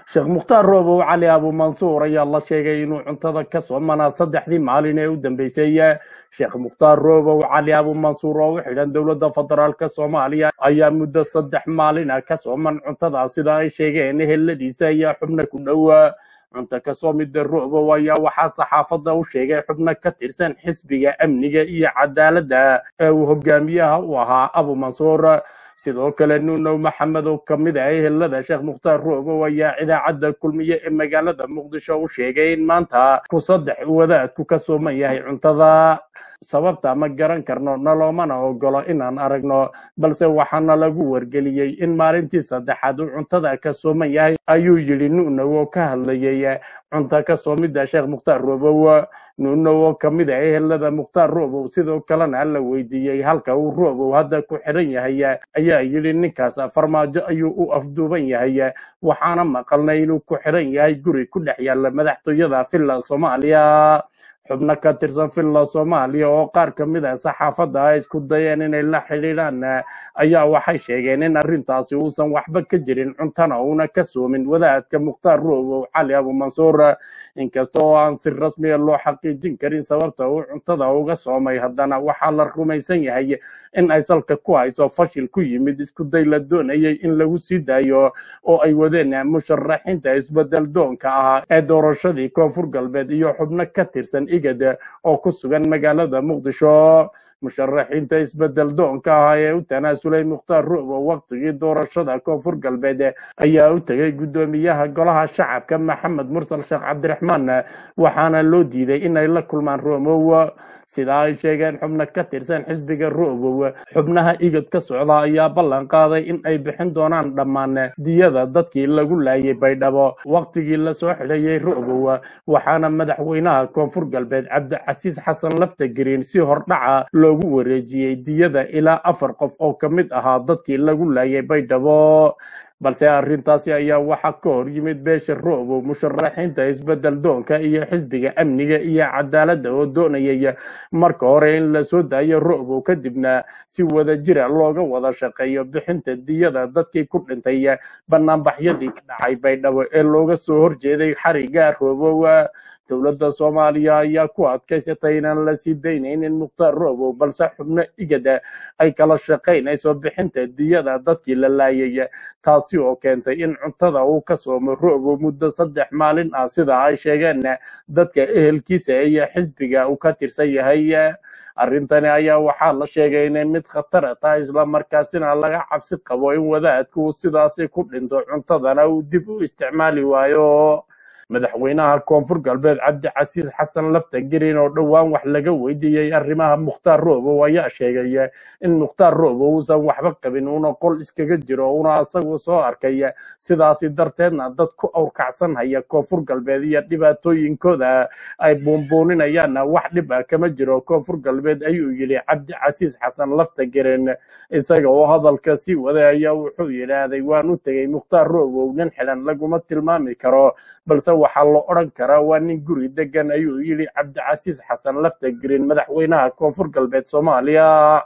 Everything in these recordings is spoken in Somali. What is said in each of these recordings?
sheekh mukhtaar roobow cali abumansuur ayaa la sheegay inuu cuntada ka soomanaa saddexdii maalin ee u dambeysay sheekh mukhtaar roobow cali abumansuur oo u xidhan dowladda federaalka soomaaliya ayaa muddo saddex maalina ka sooman cuntada sida ay sheegeen eheladiisa iyo xubno ku dhowa cunto kasoo mida roobow ayaa waxaa saxaafadda u sheegay xubno ka tirsan xisbiga amniga iyo cadaaladda ee uu hogaamiyaha u ahaa abumansuur sidoo kale nuunow maxamed oo ka mid ah ehelada sheekh mukhtaar roobow ayaa idaacadda kulmiye ee magaalada muqdisho u sheegay in maanta ku saddex wadaadku ka sooman yahay cuntada sababta ma garan karno naloomana ogolo inaan aragno balse waxaana lagu wargeliyey in maalintii saddexaad uu cuntada ka sooman yahay ayuu yidhi nuunow oo ka hadlayay cunto ka soomidda sheekh mukhtaar roobow nuunow oo ka mid ah ehelada mukhtaar roobow sidoo kalena la weydiiyey halka uu roobow hadda ku xidhan yahay ayaa yidhi ninkaas farmaajo ayuu u afduuban yahay waxaana maqalnay inuu ku xidhan yahay guri ku dhex yaalla madaxtooyada villa soomaaliya xubno ka tirsan villa soomaaliya oo qaar ka mid ah saxaafadda ay isku dayeen inay la xidhiidhaan ayaa waxay sheegeen in arrintaasi uusan waxba ka jirin cuntana uuna ka soomin wadaadka mukhtaar roobow cali abumansuur inkasta oo aan si rasmiya loo xaqiijin karin sababta uu cuntada uga soomay haddana waxaa la rumaysan yahay in ay salka ku hayso fashil ku yimid isku day la doonayay in lagu sii daayo oo ay wadeen musharaxiinta isbedel doonka ahaa ee doorashadii koonfur galbeed iyo xubno ka tirsan igad oo ku sugan magaalada muqdisho musharaxiinta isbedel doonka ahaa ee u tanaasulay mukhtaar roobow waqtigii doorashada koonfur galbeed ayaa u tegay guddoomiyaha golaha shacabka maxamed mursal sheekh cabdiraxmaan waxaana loo diiday inay la kulmaan roomow sida ay sheegeen xubno ka tirsan xisbiga roobow xubnaha igad ka socda ayaa ballan qaaday in ay bixin doonaan dhammaan diyada dadkii lagu laayay baydhabo waqtigii lasoo xidhayay roobow waxaana madaxweynaha koonfur galbeed cabdicasiis xasan laftagreen si hordhaca loogu wareejiyey diyada ilaa afar qof oo ka mid ahaa dadkii lagu laayay baydhabo balse arrintaasi ayaa waxaa ka hor yimid beesha roobow musharaxiinta isbedel doonka iyo xisbiga amniga iyo cadaaladda oo doonayay marka hore in lasoo daayo roobow kadibna si wada jira looga wada shaqeeyo bixinta diyada dadkii ku dhintay banaanbaxyadii ka dhacay baydhabo ee looga soo horjeeday xariga roobow dowladda soomaaliya ayaa ku adkaysatay inaan la sii daynaynin mukhtaar roobow balse xubno igada ay kala shaqaynayso bixinta diyada dadkii la laayay taasi oo keentay in cuntada uu ka soomo roobow muddo saddex maalin ah sida ay sheegeen dadka ehelkiisa iyo xisbiga uu ka tirsan yahay arrintani ayaa waxaa la sheegay inay mid khatara tahay islamarkaasina laga cabsi qabo in wadaadku uu sidaasi ku dhinto cuntadana uu dib u isticmaali waayo madaxweynaha koonfur galbeed cabdicasiis xasan laftagreen oo dhowaan wax laga weydiiyey arrimaha mukhtaar roobow ayaa sheegay in mukhtaar roobow uusan waxba qabin uuna qol iskaga jiro uuna isagu soo arkay sidaasi darteedna dad ku awrkacsan haya koonfur galbeed iyo dhibaatooyinkooda ay buunbuuninayaan wax dhib ah kama jiro koonfur galbeed ayuu yidhi cabdicasiis xasan laftagreen isaga oo hadalka sii waday ayaa wuxuu yidhaahday waan u tegey mukhtaar roobow nin xidhan laguma tilmaami karo balse waxaa la odhan karaa waa nin guri degan ayuu yidhi cabdicasiis xasan laftagreen madaxweynaha koonfur galbeed soomaaliya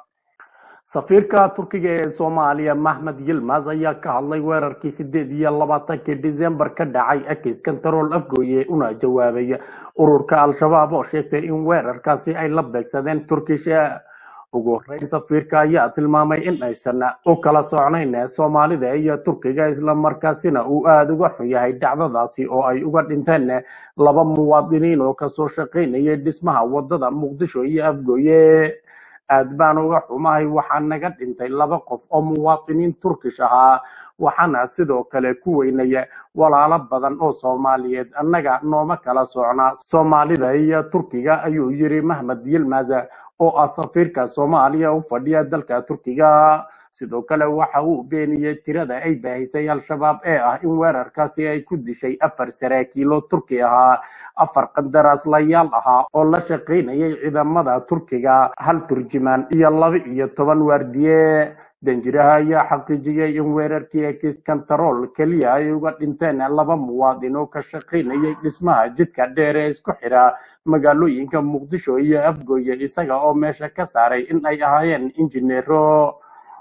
safiirka turkiga ee soomaaliya maxmed yilmas ayaa ka hadlay weerarkii sideed iyo labaatankii disembar ka dhacay akis kantarool afgooye una jawaabay ururka al-shabaab oo sheegtay in weerarkaasi ay la beegsadeen turkish ugu horeyn safiirka ayaa tilmaamay in aysan u kala socnayn soomaalida iyo turkiga islamarkaasina uu aada uga xun yahay dhacdadaasi oo ay uga dhinteen laba muwaadiniin oo kasoo shaqaynayay dhismaha wadada muqdisho iyo afgooye aad baan uga xumahay waxaa naga dhintay laba qof oo muwaadiniin turkish ahaa waxaana sidoo kale ku weynaya walaalo badan oo soomaaliyeed annaga nooma kala socnaa soomaalida iyo turkiga ayuu yiri mahmed yilmaz oo ah safiirka soomaaliya u fadhiya dalka turkiga sidoo kale waxa uu beeniyey tirada ay baahisay al-shabaab ee ah in weerarkaasi ay ku dishay afar saraakiilo turki ahaa afar qandaraaslayaal ahaa oo la shaqaynayay ciidamada turkiga hal turjumaan iyo laba iyo toban waardiye danjiraha ayaa xaqiijiyey in weerarkii ekis kantarool keliya ay uga dhinteen laba muwaadin oo ka shaqaynayay dhismaha jidka dheer ee isku xidha magaalooyinka muqdisho iyo afgooye isaga oo meesha ka saaray in ay ahaayeen injineero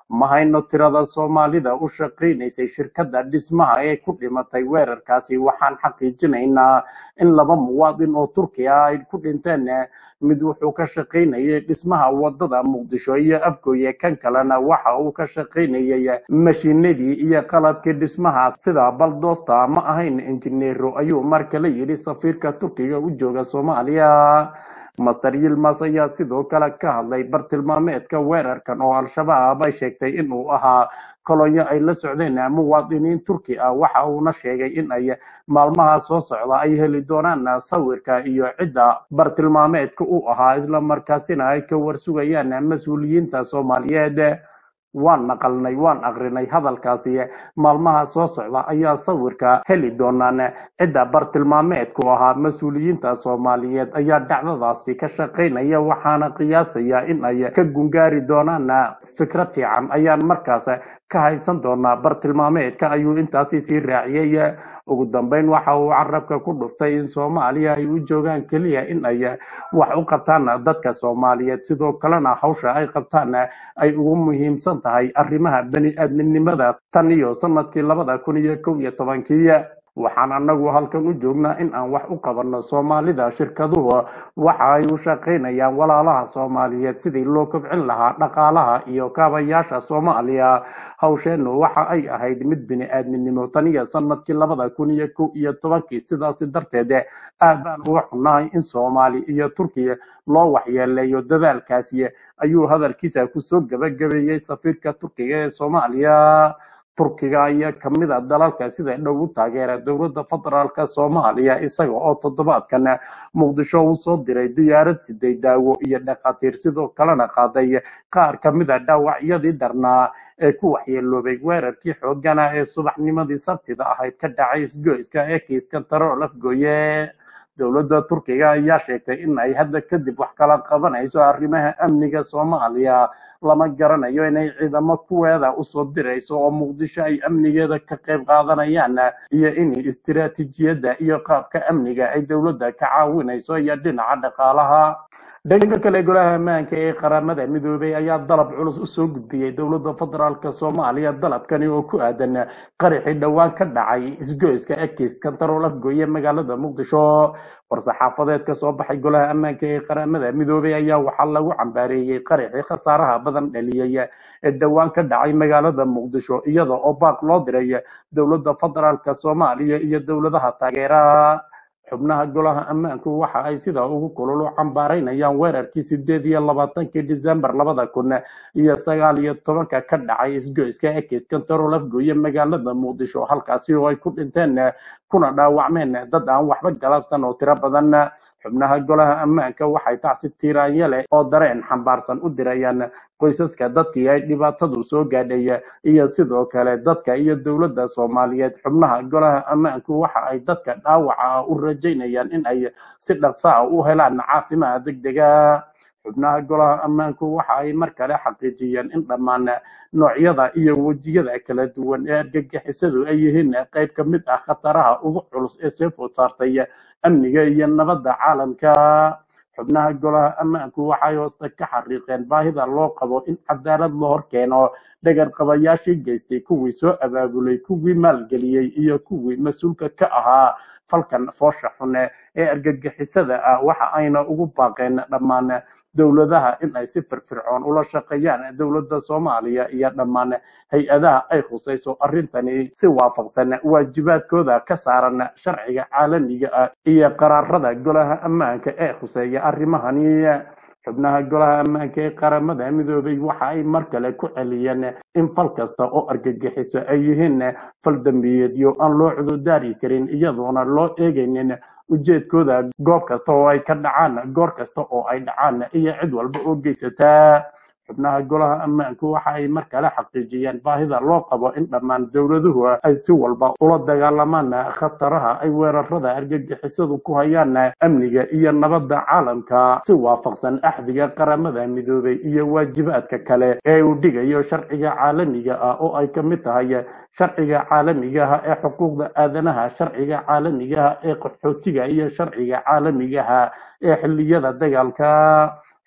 ma hayno tirada soomaalida u shaqaynaysay shirkadda dhismaha ee ku dhimatay weerarkaasi waxaan xaqiijinaynaa in laba muwaadin oo turki ah ay ku dhinteen mid wuxuu ka shaqaynayay dhismaha wadada muqdisho iyo afgooye kan kalena waxa uu ka shaqaynayay mashiinadii iyo qalabkii dhismaha sida baldoosta ma ahayn injineero ayuu mar kale yidhi safiirka turkiga u jooga soomaaliya master yilmas ayaa sidoo kale ka hadlay bartilmaameedka weerarkan oo al-shabaab ay sheegtay inuu ahaa kolonyo ay la socdeen muwaadiniin turki ah waxa uuna sheegay in ay maalmaha soo socda ay heli doonaan sawirka iyo cidda bartilmaameedka u ahaa islamarkaasina ay ka warsugayaan mas-uuliyiinta soomaaliyeed waan naqalnay waan aqrinay hadalkaasi maalmaha soo socda ayaa sawirka heli doonaan cidda bartilmaameedku ahaa mas-uuliyiinta soomaaliyeed ayaa dhacdadaasi ka shaqaynaya waxaana qiyaasaya in ay ka gungaari doonaan fikrad fiican ayaan markaas ka haysan doonaa bartilmaameedka ayuu intaasi sii raaciyey ugu dambeyn waxa uu carabka ku dhuftay in soomaaliya ay u joogaan keliya in ay wax u qabtaan dadka soomaaliyeed sidoo kalena hawsha ay qabtaan ay ugu muhiimsan tahay arrimaha bani aadminimada tan iyo sanadkii labada kun iyo kow iyo tobankii waxaan anagu halkan u joognaa in aan wax u qabanno soomaalida shirkaduhu waxa ay u shaqaynayaan walaalaha soomaaliyeed sidii loo kobcin lahaa dhaqaalaha iyo kaabayaasha soomaaliya hawsheennu waxa ay ahayd mid bini aadminimo tan iyo sanadkii labada kun iyo kow iyo tobankii sidaasi darteed aad baan uga xunnahay in soomaali iyo turkiya loo waxyeeleeyo dadaalkaasi ayuu hadalkiisa kusoo gabagabeeyey safiirka turkiga ee soomaaliya turkiga ayaa kamid a dalalka sida dhow u taageera dowladda federaalk soomaaliya isaga oo toddobaadkan muqdisho uu soo diray diyaarad siday daawo iyo dhakhaatiir sidoo kalena qaaday qaar kamid a dhaawacyadii darnaa ee ku waxyeeloobay weerarkii xoogana ee subaxnimadii sabtida ahayd ka dhacay isgoyska ee kiiskan tarool afgooye dowladda turkiga ayaa sheegtay in ay hadda kadib wax kala qabanayso arrimaha amniga soomaaliya lama garanayo inay ciidamo kuweeda usoo dirayso oo muqdisho ay amnigeeda ka qayb qaadanayaan iyo in istiraatiijiyadda iyo qaabka amniga ay dowladda ka caawinayso iyo dhinaca dhaqaalaha dhanka kale golaha ammaanka ee qaramada midoobay ayaa dalab culus usoo gudbiyey dowladda federaalk soomaaliya dalabkani oo ku aadan qaraxii dhowaan ka dhacay isgoyska ekis kantarool afgooye magaalada muqdisho war-saxaafadeed ka soo baxay golaha ammaanka ee qaramada midoobay ayaa waxaa lagu cambaareeyey qaraxii khasaaraha badan dhaliyey ee dhowaan ka dhacay magaalada muqdisho iyada oo baaq loo diray dowladda federaalk soomaaliya iyo dowladaha taageera xubnaha golaha ammaanku waxa ay sidaa ugu kulul u cambaaraynayaan weerarkii sideed iyo labaatankii disembar labada kun iyo sagaal iyo tobanka ka dhacay isgoyska ekis kantarool afgooye magaalada muqdisho halkaasi oo ay ku dhinteen kuna dhaawacmeen dad aan waxba galabsan oo tiro badan xubnaha golaha ammaanka waxay tacsi tiiraanye leh oo dareen xambaarsan u dirayaan qoysaska dadkii ay dhibaatadu soo gaadhay iyo sidoo kale dadka iyo dowladda soomaaliyeed xubnaha golaha ammaanku waxa ay dadka dhaawaca ah u rajaynayaan in ay si dhaqsa ah u helaan caafimaad degdega xubnaha golaha ammaanku waxa ay mar kale xaqiijiyeen in dhammaan noocyada iyo wejiyada kala duwan ee argagixisadu ay yihiin qayb ka mid ah khataraha ugu culus ee soo food saartay amniga iyo nabadda caalamka xubnaha golaha ammaanku waxay hoosta ka xariiqeen baahida loo qabo in cadaalad la hor keeno dhagar qabayaashii geystay kuwii soo abaabulay kuwii maalgeliyey iyo kuwii mas-uulka ka ahaa falkan foosha xune ee argagixisada ah waxa ayna ugu baaqeen dhammaan dowladaha in ay si firfircoon ula shaqeeyaan dowladda soomaaliya iyo dhammaan hay-adaha ay khusayso arrintani si waafaqsan waajibaadkooda ka saaran sharciga caalamiga ah iyo qaraarada golaha ammaanka ee khuseeya arrimahani xubnaha golaha ammaanka ee qaramada midoobay waxa ay mar kale ku celiyeen in fal kasta oo argagixiso ay yihiin fal dambiyeedyo aan loo cududaari karin iyadoona loo eegaynin ujeedkooda goob kasta oo ay ka dhacaan goor kasta oo ay dhacaan iyo cid walba oo geysataa xubnaha golaha ammaanku waxa ay mar kale xaqiijiyeen baahida loo qabo in dhammaan dowladuhu ay si walba ula dagaalamaan khataraha ay weerarada argagixisadu ku hayaan amniga iyo nabadda caalamka si waafaqsan axdiga qaramada midoobay iyo waajibaadka kale ee uu dhigayo sharciga caalamiga ah oo ay ka mid tahay sharciga caalamigaha ee xuquuqda aadanaha sharciga caalamigaha ee qaxootiga iyo sharciga caalamigaha ee xilliyada dagaalka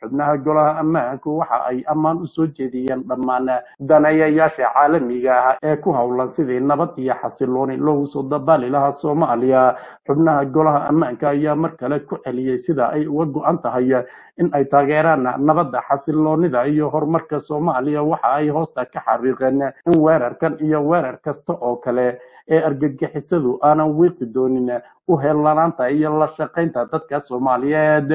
xubnaha golaha ammaanku waxa ay ammaan u soo jeediyeen dhammaan daneeyayaasha caalamiga ah ee ku howlan sidii nabad iyo xasilooni loogu soo dabaali lahaa soomaaliya xubnaha golaha ammaanka ayaa mar kale ku celiyey sida ay uga go-an tahay in ay taageeraan nabadda xasiloonida iyo horumarka soomaaliya waxa ay hoosta ka xariiqeen in weerarkan iyo weerar kasta oo kale ee argagixisadu aanan wiiqi doonin u heellanaanta iyo la shaqaynta dadka soomaaliyeed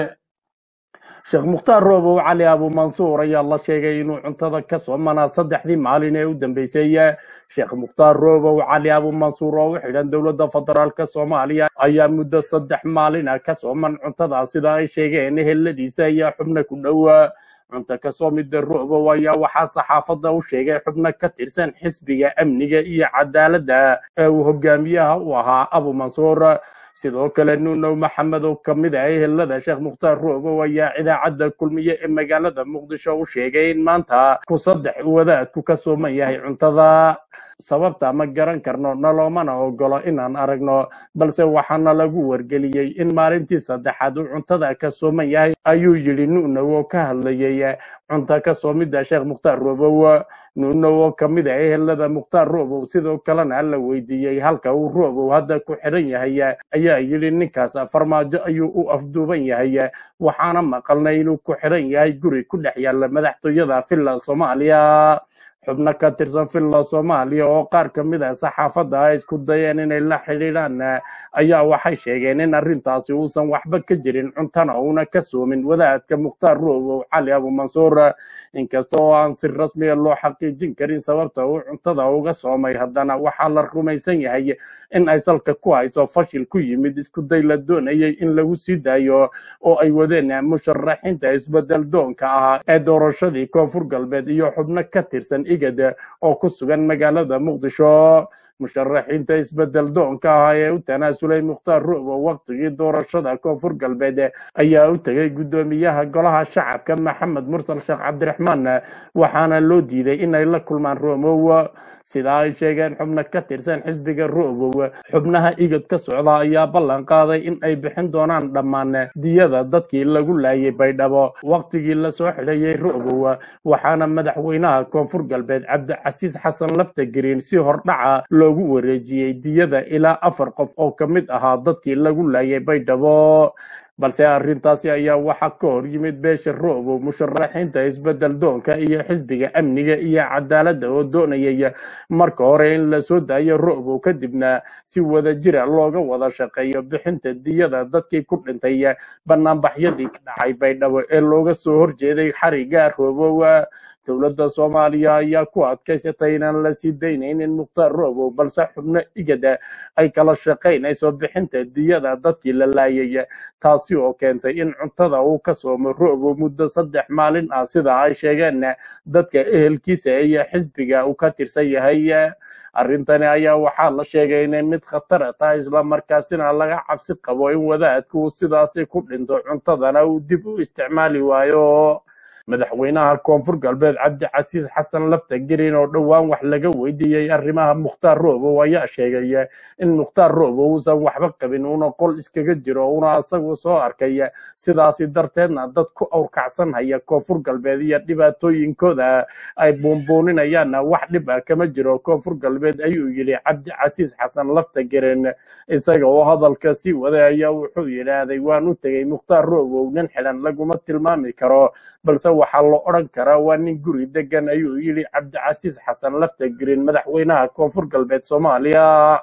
sheekh mukhtaar roobow cali abumansuur ayaa la sheegay inuu cuntada ka soomanaa saddexdii maalin ee u dambeysay sheekh mukhtaar roobow cali abumansuur oo u xidhan dowladda federaalk soomaaliya ayaa muddo saddex maalina ka sooman cuntada sida ay sheegeen eheladiisa iyo xubno ku dhowa cunto kasoo mida roobow ayaa waxaa saxaafadda u sheegay xubno ka tirsan xisbiga amniga iyo cadaaladda ee uu hogaamiyaha u ahaa abumansuur sidoo kale nuunow maxamed oo ka mid ah ehelada sheekh mukhtaar roobow ayaa idaacadda kulmiye ee magaalada muqdisho u sheegay in maanta ku saddex wadaadku ka sooman yahay cuntada sababta ma garan karno naloomana ogolo inaan aragno balse waxaana lagu wargeliyey in maalintii saddexaad uu cuntada ka sooman yahay ayuu yidhi nuunow oo ka hadlayay cunto ka soomidda sheekh mukhtaar roobow nuunow oo ka mid ah ehelada mukhtaar roobow sidoo kalena la weydiiyey halka uu roobow hadda ku xidhan yahay ayaa yidhi ninkaas farmaajo ayuu u afduuban yahay waxaana maqalnay inuu ku xidhan yahay guri ku dhex yaalla madaxtooyada villa soomaaliya xubno ka tirsan villa soomaaliya oo qaar ka mid ah saxaafadda ay isku dayeen inay la xidhiidhaan ayaa waxay sheegeen in arrintaasi uusan waxba ka jirin cuntana uuna ka soomin wadaadka mukhtaar roobow cali abumansuur inkasta oo aan si rasmiya loo xaqiijin karin sababta uu cuntada uga soomay haddana waxaa la rumaysan yahay in ay salka ku hayso fashil ku yimid isku day la doonayay in lagu sii daayo oo ay wadeen musharaxiinta isbedel doonka ah ee doorashadii koonfur galbeed iyo xubno ka tirsan igad oo ku sugan magaalada muqdisho musharaxiinta isbedel doonka ah ee u tanaasulay mukhtaar roobow waqtigii doorashada koonfur galbeed ayaa u tegay guddoomiyaha golaha shacabka maxamed mursal sheekh cabdiraxmaan waxaana loo diiday inay la kulmaan roomow sida ay sheegeen xubno ka tirsan xisbiga roobow xubnaha igad ka socda ayaa ballan qaaday in ay bixin doonaan dhammaan diyada dadkii lagu laayay baydhabo waqtigii lasoo xidhayay roobow waxaana madaxweynaha koonfur galbeed cabdicasiis xasan laftagreen si hordhaca loogu wareejiyey diyada ilaa afar qof oo ka mid ahaa dadkii lagu laayay baydhabo balse arrintaasi ayaa waxaa ka hor yimid beesha roobow musharaxiinta isbedel doonka iyo xisbiga amniga iyo cadaaladda oo doonayay marka hore in la soo daayo roobow kadibna si wada jira looga wada shaqeeyo bixinta diyada dadkii ku dhintay banaanbaxyadii ka dhacay baydhabo ee looga soo horjeeday xariga roobow dowladda soomaaliya ayaa ku adkaysatay inaan la sii daynaynin mukhtaar roobow balse xubno igada ay kala shaqaynayso bixinta diyada dadkii la laayay taasi oo keentay in cuntada uu ka soomo roobow muddo saddex maalin ah sida ay sheegeen dadka ehelkiisa iyo xisbiga uu ka tirsan yahay arrintani ayaa waxaa la sheegay inay mid khatara tahay islamarkaasina laga cabsi qabo in wadaadku uu sidaasi ku dhinto cuntadana uu dib u isticmaali waayo madaxweynaha koonfur galbeed cabdicasiis xasan laftagreen oo dhowaan wax laga weydiiyey arrimaha mukhtaar roobow ayaa sheegay in mukhtaar roobow uusan waxba qabin uuna qol iskaga jiro una isagu soo arkay sidaasi darteedna dad ku awrkacsan haya koonfur galbeed iyo dhibaatooyinkooda ay buunbuuninayaan wax dhib ah kama jiro koonfur galbeed ayuu yidhi cabdicasiis xasan laftagreen isaga oo hadalka sii waday ayaa wuxuu yidhaahday waan u tegey mukhtaar roobow nin xidhan laguma tilmaami karo balse waxaa la odhan karaa waa nin guri degan ayuu yidhi cabdicasiis xasan laftagreen madaxweynaha koonfur galbeed soomaaliya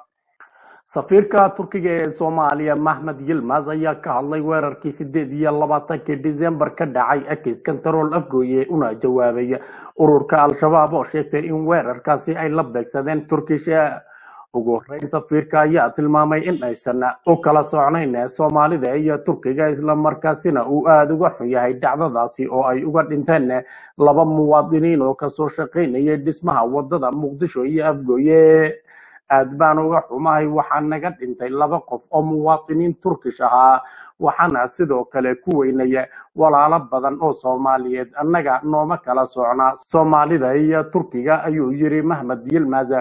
safiirka turkiga ee soomaaliya maxmed yilmaz ayaa ka hadlay weerarkii sideed iyo labaatankii disembar ka dhacay ekis kantarool afgooye una jawaabay ururka al-shabaab oo sheegtay in weerarkaasi ay la beegsadeen turkish ugu horeyn safiirka ayaa tilmaamay in aysan u kala socnayn soomaalida iyo turkiga islamarkaasina uu aada uga xun yahay dhacdadaasi oo ay uga dhinteen laba muwaadiniin oo kasoo shaqaynayay dhismaha wadada muqdisho iyo afgooye aad baan uga xumahay waxaa naga dhintay laba qof oo muwaadiniin turkish ahaa waxaana sidoo kale ku weynaya walaalo badan oo soomaaliyeed annaga nooma kala socnaa soomaalida iyo turkiga ayuu yiri maxmed yilmaz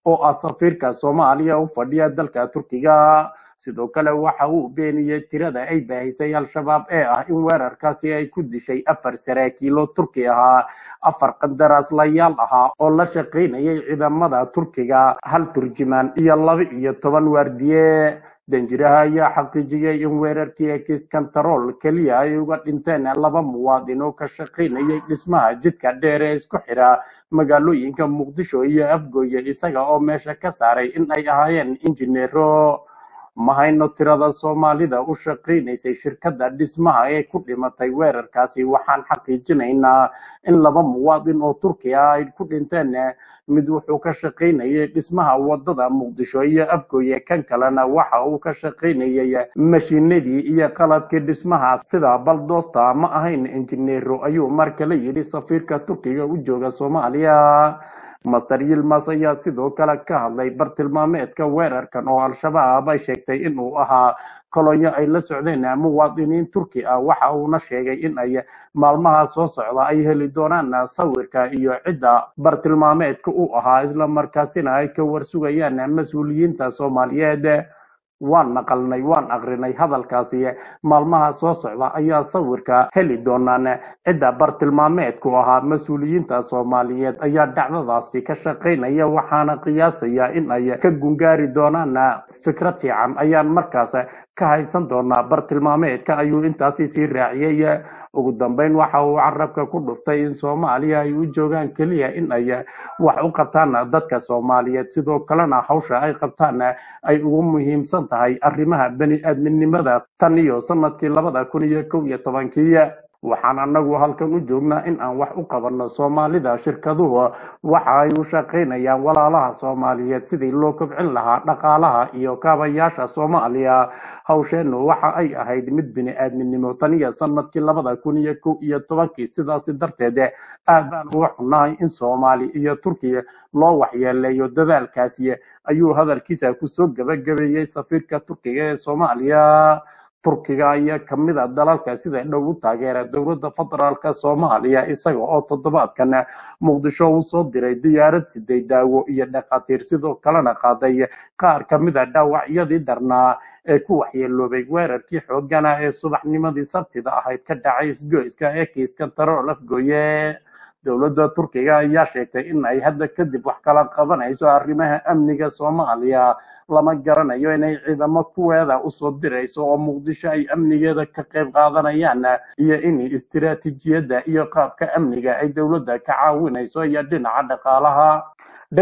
oo ah safiirka soomaaliya u fadhiya dalka turkiga sidoo kale waxa uu beeniyey tirada ay baahisay al-shabaab ee ah in weerarkaasi ay ku dishay afar saraakiilo turki ahaa afar qandaraaslayaal ahaa oo la shaqaynayay ciidamada turkiga hal turjumaan iyo laba iyo toban waardiye danjiraha ayaa xaqiijiyey in weerarkii ekiskantarool keliya ay uga dhinteen laba muwaadin oo ka shaqaynayay dhismaha jidka dheer ee isku xidha magaalooyinka muqdisho iyo afgooye isaga oo meesha ka saaray in ay ahaayeen injineero ma hayno tirada soomaalida u shaqaynaysay shirkadda dhismaha ee ku dhimatay weerarkaasi waxaan xaqiijinaynaa in laba muwaadin oo turki ah ay ku dhinteen mid wuxuu ka shaqaynayay dhismaha wadada muqdisho iyo afgooye kan kalena waxa uu ka shaqaynayay mashiinadii iyo qalabkii dhismaha sida baldoosta ma ahayn injineero ayuu mar kale yidhi safiirka turkiga u jooga soomaaliya master yilmas ayaa sidoo kale ka hadlay bartilmaameedka weerarkan oo al-shabaab ay sheegtay inuu ahaa kolonyo ay la socdeen muwaadiniin turki ah waxa uuna sheegay in ay maalmaha soo socda ay heli doonaan sawirka iyo cidda bartilmaameedka u ahaa islamarkaasina ay ka warsugayaan mas-uuliyiinta soomaaliyeed waan maqalnay waan aqrinay hadalkaasi maalmaha soo socda ayaa sawirka heli doonaan cidda bartilmaameedku ahaa mas-uuliyiinta soomaaliyeed ayaa dhacdadaasi ka shaqaynaya waxaana qiyaasaya in ay ka gungaari doonaan fikrad fiican ayaan markaas ka haysan doonaa bartilmaameedka ayuu intaasi sii raaciyey ugu dambeyn waxa uu carabka ku dhuftay in soomaaliya ay u joogaan keliya in ay wax u qabtaan dadka soomaaliyeed sidoo kalena hawsha ay qabtaan ay ugu muhiimsan tahay arrimaha bani aadminimada tan iyo sanadkii labada kun iyo kow iyo tobankii waxaan anagu halkan u joognaa in aan wax u qabanno soomaalida shirkaduhu waxa ay u shaqaynayaan walaalaha soomaaliyeed sidii loo kobcin lahaa dhaqaalaha iyo kaabayaasha soomaaliya hawsheennu waxa ay ahayd mid bini aadminimo tan iyo sanadkii labada kun iyo kow iyo tobankii sidaasi darteed aad baan uga xunnahay in soomaali iyo turkiya loo waxyeeleeyo dadaalkaasi ayuu hadalkiisa kusoo gabagabeeyey safiirka turkiga ee soomaaliya turkiga ayaa ka mid a dalalka sida dhow u taageera dowladda federaalka soomaaliya isaga oo toddobaadkan muqdisho uu soo diray diyaarad siday daawo iyo dhakhaatiir sidoo kalena qaaday qaar ka mid a dhaawacyadii darnaa ee ku waxyeeloobay weerarkii xoogana ee subaxnimadii sabtida ahayd ka dhacay isgoyska ee kiiskan tarool afgooye dowladda turkiga ayaa sheegtay in ay hadda kadib wax kala qabanayso arrimaha amniga soomaaliya lama garanayo inay ciidamo kuweeda usoo dirayso oo muqdisho ay amnigeeda ka qayb qaadanayaan iyo in istiraatiijiyadda iyo qaabka amniga ay dowladda ka caawinayso iyo dhinaca dhaqaalaha